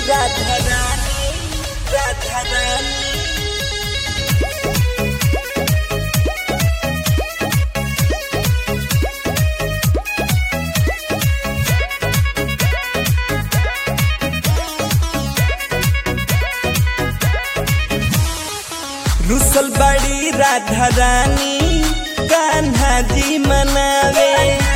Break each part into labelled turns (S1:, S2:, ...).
S1: राधा रानी राधा रानी रुसल बड़ी राधा रानी कान्हा जी मनावे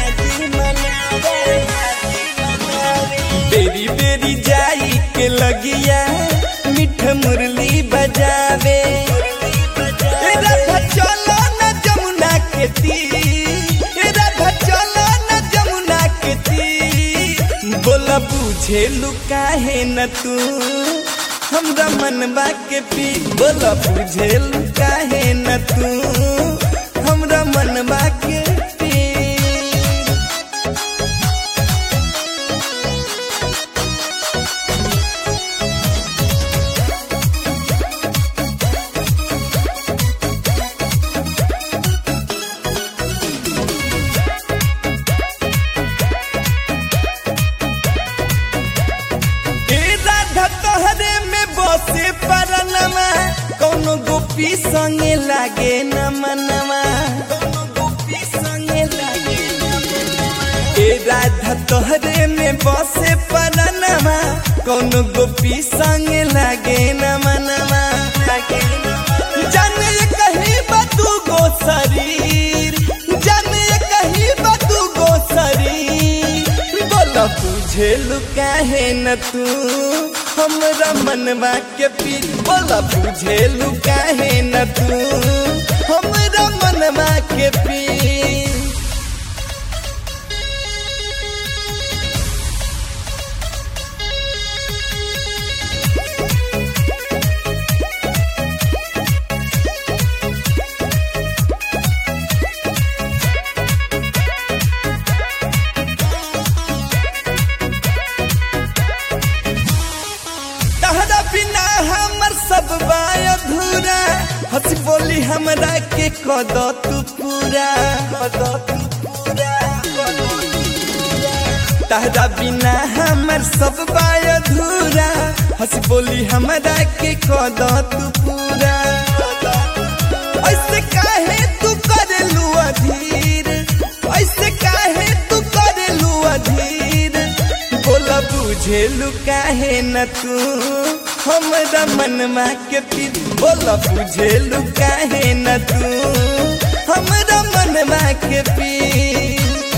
S1: बेरी बेरी जाई के लगिया मिठ मुरली बजावे ए राधा चलो न जमुना के तीर ए राधा चलो न जमुना के तीर बोला बुझे लुकाहे न तू हमरा मनबा के पी बोला बुझे लुकाहे न तू हमरा मनबा के पी ए राधा तोहरे में बसे परनमा कौनो गोपी संगे लागे न मनवा कौनो गोपी संगे लागे न मनवा। ए राधा तोहरे में बसे परनमा कौनो गोपी संगे लागे न मनवा लागे न मनवा। जाने ये कहीं बतू गो शरीर जाने ये कहीं बतू गो शरीर बोला बुझे लुकाहे न तू हमरा मनवा के पीर बोला बुझे लुकाहे न तू हमरा मनवा के पीर तहरा बिना हमर सब बाय अधूरा हंसी बोली हमरा के कद तू पूरा कद तू पूरा तहरा बिना हमर सब बाय अधूरा हंसी बोली हमरा के कद तू पूरा ऐसे काहे तू करेलू अधीर ऐसे काहे तू करेलू अधीर बोला बुझेलू काहे न तू हमरा मनवा के पीर बोला बुझेलू काहे न तू हमरा मनवा के पीर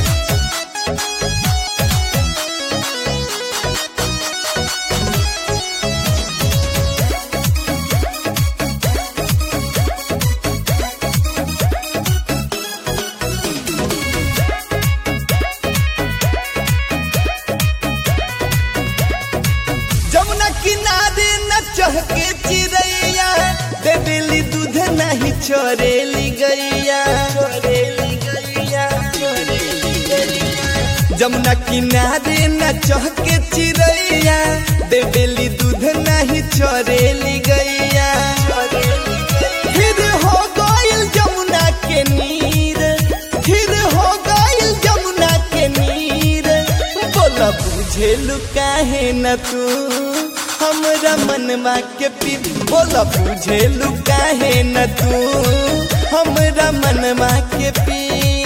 S1: जमुना किनारे न चहके चिड़ैया दे दिली दूध नहीं छोड़ेली गैया छोड़ेली गैया छोड़ेली गैया जमुना किनारे न चहके चिड़ैया दे दिली दूध नहीं छोड़ेली गैया फिर हो गइल जमुना के नीर फिर हो गइल जमुना के नीर बोला बुझेलू काहे न तू हमरा मनवा के पी बोला बुझेलू काहे न तू हमरा मनवा के पी